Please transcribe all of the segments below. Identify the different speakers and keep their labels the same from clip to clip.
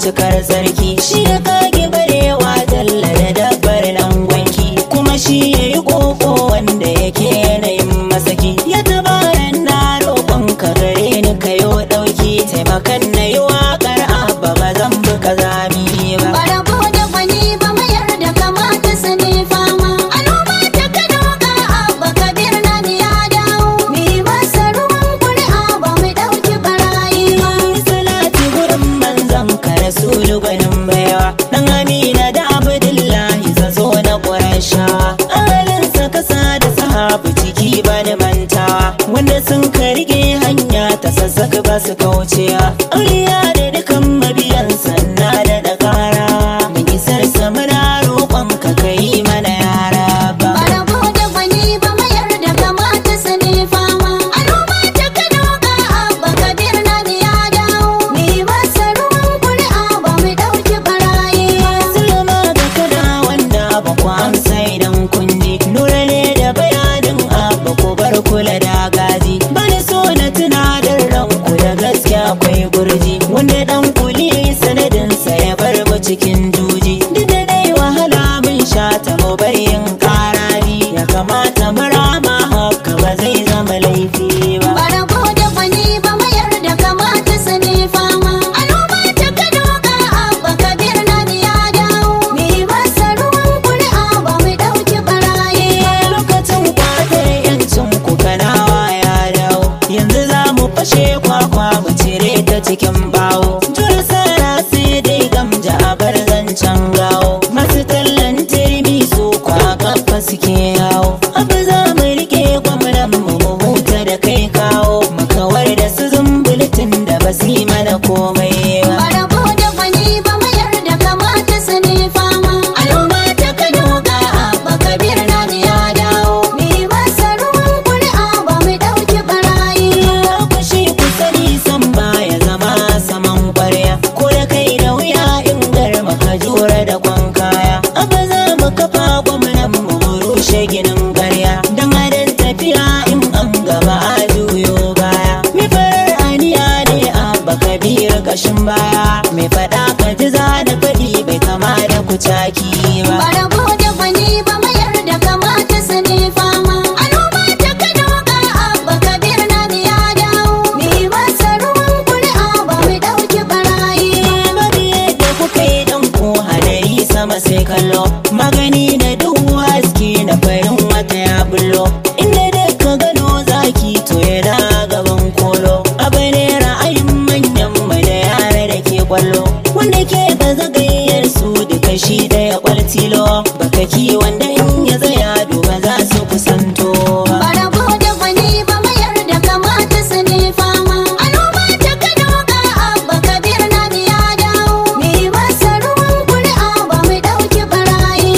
Speaker 1: cikar sarki shi ya kage barewa dalla da dabbar nan gwanki kuma shi ya yi koko wanda yake yanayin masaki ya tabaran na roƙon ka gare ni ka yo ɗauki taimakan na yi waƙar abba ba zan bi kazami ba
Speaker 2: Barabo da gwani ba mayar da kamata su ne fama. Al'umma ta Kano ga Abba Kabir na ya dawo. Mi masa ruwan kuri'a ba mu ɗauki barayi ba.
Speaker 1: salati gurin manzon ka rasulu gwanin baiwa dan amina da abdullahi zazo na qurayshawa ahalinsa kasa da sahabu ciki ba da mantawa wanda sun ka rike hanya ta sassaka ba su kaucewa auliya da dukan mabiyan sanna da da kara da isar samuna roƙon ka kai mana yara ba
Speaker 2: Barabo da gwani ba mayar da kamata su ne fama. Al'umma ta Kano ga Abba Kabir na ya dawo. Mi masa ruwan kuri'a ba mu ɗauki barayi ba.
Speaker 1: Sulma ga kada wanda ba ku amsa idan kun ji Nura ne da bayanin abba ku bar kula da gaji Bani so na tunadar ranku da gaske akwai gurji Wanda dan kuli sanadinsa ya bar mu cikin juji Duk da dai wahala mun sha ta mu bar yin karaji Ya kamata mu rama haka ba zai zama laifi ba
Speaker 2: Barabo da gwani ba mayar da kamata su ne fama. Al'umma ta Kano ga Abba Kabir na ya dawo. Mi masa ruwan kuri'a ba mu ɗauki barayi ba.
Speaker 1: lokacin kwatar yancin ku kanawa ya dawo yanzu za mu fashe kwakwa mu cire ta cikin bawo jura sara sai dai gamja a bar zancen gawo masu tallan turmi su kwa kafa suke yawo abu za mu rike gwamnan mu mu huta da kai kawo mu kawar da su zumbultin da ba su yi mana komai ba
Speaker 2: Barabo da gwani ba mayar da kamata su ne fama. Al'umma ta Kano ga Abba Kabir na ya dawo. Mi masa ruwan kuri'a ba mu ɗauki barayi ba.
Speaker 1: Kushe ku sani san baya zama saman kwarya ko da kai da wuya in garma ka jura da kwan kaya abba za mu kafa gwamnan mu mu rushe ginin garya don adon tafiya in an gaba a juyo baya mi farar aniya ne abba kabir kashin baya mai faɗa ka ji za da faɗi bai kama da kucaki ba
Speaker 2: Barabo da gwani ba mayar da kamata su ne fama. Al'umma ta Kano ga Abba Kabir na ya dawo. Mi masa ruwan kuri'a ba mu ɗauki barayi ba.
Speaker 1: Bari yadda kuka yi dan ko hadari sama sai kallo magani da duhu haske na farin wata ya bullo inda da ka gano zaki to yana gaban kolo abu ne ra'ayin manyan mu da yara da ke kwallo wanda ke ba zagayyar su duka shi da ya kwaltilo baka ki wanda in ya tsaya duba za su kusanto ba
Speaker 2: Barabo da gwani ba mayar da kamata su ne fama. Al'umma ta Kano ga Abba Kabir na ya dawo. Mi masa ruwan kuri'a ba mu ɗauki barayi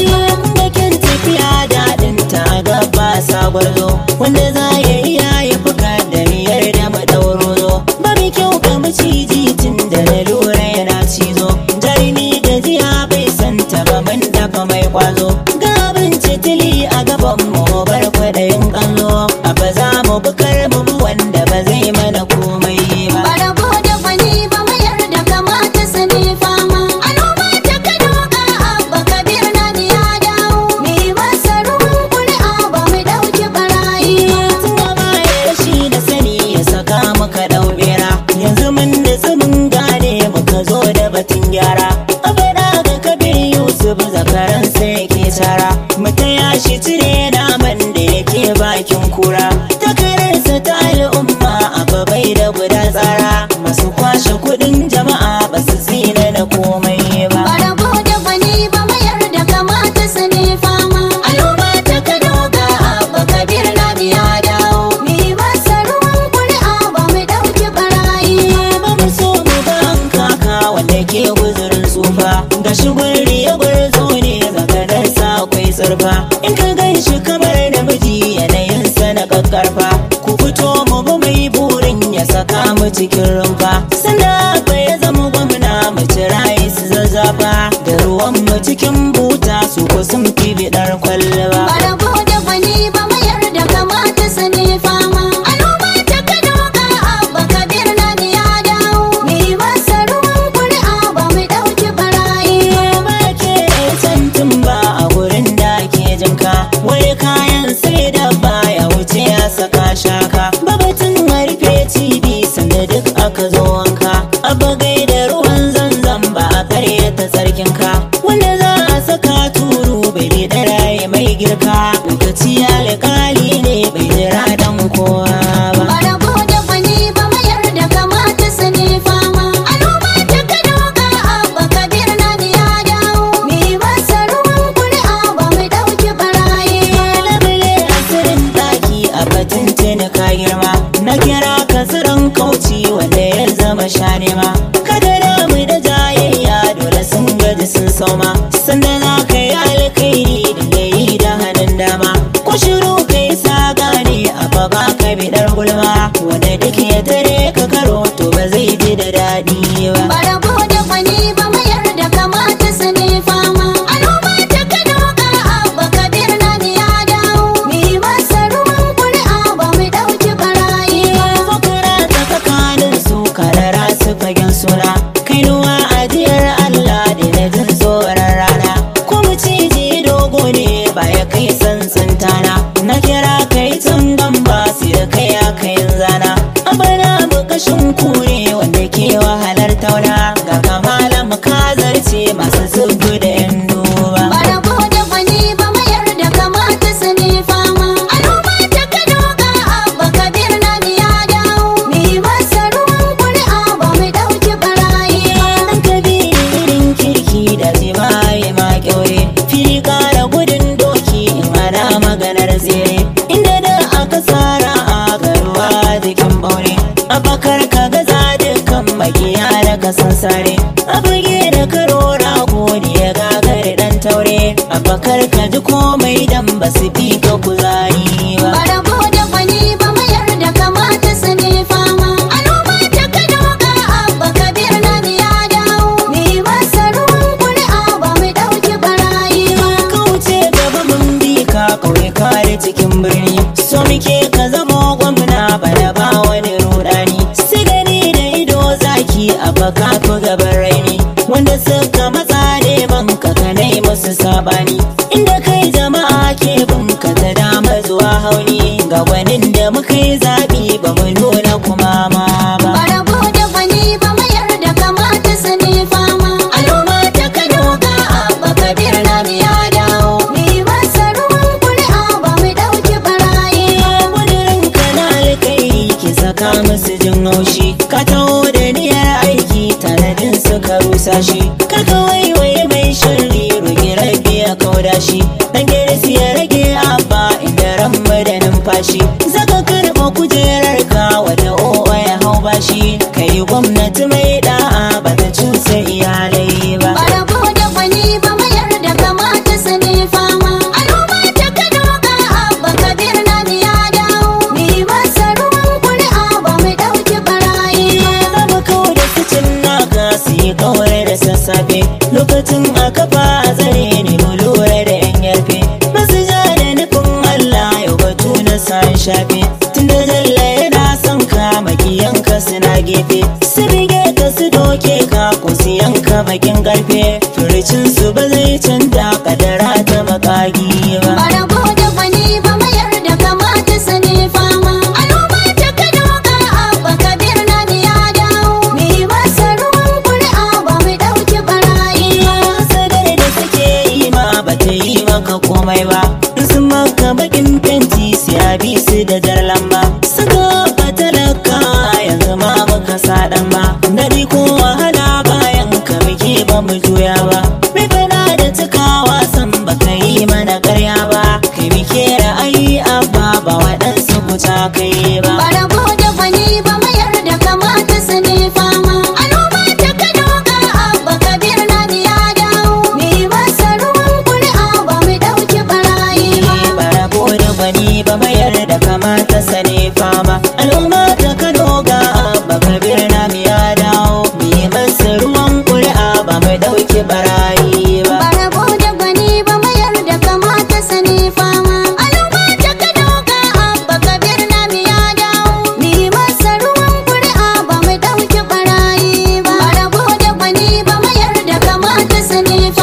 Speaker 1: abba gaida ruwan zanzan ba a karyata sarkinka wanda za a saka turu bai bi ɗaraye mai girka lokaci alƙali ne bai jira dan kowa ba
Speaker 2: Barabo da gwani ba mayar da kamata su ne fama. Al'umma ta Kano ga Abba Kabir na ya dawo. Mi masa ruwan kuri'a ba mu ɗauki barayi.
Speaker 1: labule asirin daki a batun tuni ka girma na kira ka tsiron kauci wanda ya zama shanema kada damu da jayayya dole sun gaji sun sauma sanda za ka yi alkhairi da yi da hannun dama ko shiru ka yi saga ne a baba ka bidar gulma wanda duk ya tare ka karo to ba zai ji da daɗi ba
Speaker 2: Barabo da gwani ba mayar da kamata su ne fama. Al'umma ta Kano ga Abba Kabir na ya dawo. Mi masa ruwan kuri'a ba mu ɗauki barayi.
Speaker 1: Fakara ta tsakanin su karara su fagen suna kainuwa ajiyar Allah da na jin tsoron rana kuma ciji dogo ne ba ya kai sansan tana na kira kai tun gamba su da kai ya kayin zana abana bukashin kure wanda ke wahalar tauna ga kamala mukazarce masu zubu da yan duba
Speaker 2: Barabo da gwani ba mayar da kamata su ne fama. Al'umma ta Kano ga Abba Kabir na ya dawo. Mi masa ruwan kuri'a ba mu ɗauki barayi.
Speaker 1: Ɗan kabirin kirki da jima'i ma kyaure fili kara gudun doki in ana maganar tsere inda da aka tsara a garuwa jikin baure abakar ka gaza dukkan magiya da kasan sare a buge da karo rago ne ya gagari dan taure abakar ka ji komai dan ba su fi ka kuzari ba
Speaker 2: Barabo da gwani ba mayar da kamata su ne fama. Al'umma ta Kano ga Abba Kabir na ya dawo. Mi masa ruwan kuri'a ba mu ɗauki barayi.
Speaker 1: kauce gaba mun bi ka kauye kare cikin birni so muke ka zama gwamna bada ba wani rudani sai gani da ido zaki a baka fi gaban raini wanda suka matsa neman ka kanai musu sabani inda kai jama'a ke bin ka ta dama zuwa hauni ga gwanin da muka yi zaɓi ba mu nuna kuma ma ba
Speaker 2: Barabo da gwani ba mayar da kamata su ne fama. Al'umma ta Kano ga Abba Kabir na ya dawo. Mi masa ruwan kuri'a ba mu ɗauki barayi.
Speaker 1: Kudirin kanal kai ki saka musu jin haushi ka taho da niyyar aiki tanadin suka rusa shi ka kawai wai mai shirri roki rabi ya kauda shi dan gerisi ya rage abba inda ran da numfashi zaka karɓa kujerar ka wata owa ya hau bashi kai gwamnati mai da'a ba ta cusa iyalai ba
Speaker 2: Barabo da gwani ba mayar da kamata su ne fama. Al'umma ta Kano ga Abba Kabir na ya dawo. Mi masa ruwan kuri'a ba mu ɗauki barayi.
Speaker 1: zama kawo da kicin naka su yi kawai da sassafe lokacin a kafa a zare ne mu lura da yan yarfe masu ja da nufin Allah yau batu na san shafe tunda jalla yana son ka makiyanka suna gefe su bige ka su doke ka ko su yanka bakin karfe furicin su ba zai canja kadara ta makagi ba
Speaker 2: Barabo da gwani ba mayar da kamata su ne fama. Al'umma ta Kano ga Abba Kabir na ya dawo. Mi masa ruwan kuri'a ba mu ɗauki barayi.
Speaker 1: sadar da suke yi ma ba ta yi maka komai ba in sun maka bakin fenti siya bi su da jar lamba suka ba talaka yanzu ma baka sadan ba daɗi ko wahala bayan ka muke ba mu juya ba mai fada da cikawa san baka yi mana karya ba kai muke ra'ayi abba ba waɗansu kuta kai ba
Speaker 2: Barabo da gwani ba mayar da kamata su ne fama. Al'umma ta Kano ga Abba Kabir na ya dawo. Mi masa ruwan kuri'a ba mu ɗauki barayi.
Speaker 1: barabo da gwani ba mayar da kamata sane fama al'umma ta kano ga abba kabir na ya dawo mi masa ruwan ƙuri'a ba mai ɗauki barayi ba
Speaker 2: Barabo da gwani ba mayar da kamata su ne fama. Al'umma ta Kano ga Abba Kabir na ya dawo. Mi masa ruwan kuri'a ba mu ɗauki barayi ba. Barabo da gwani ba mayar da kamata su ne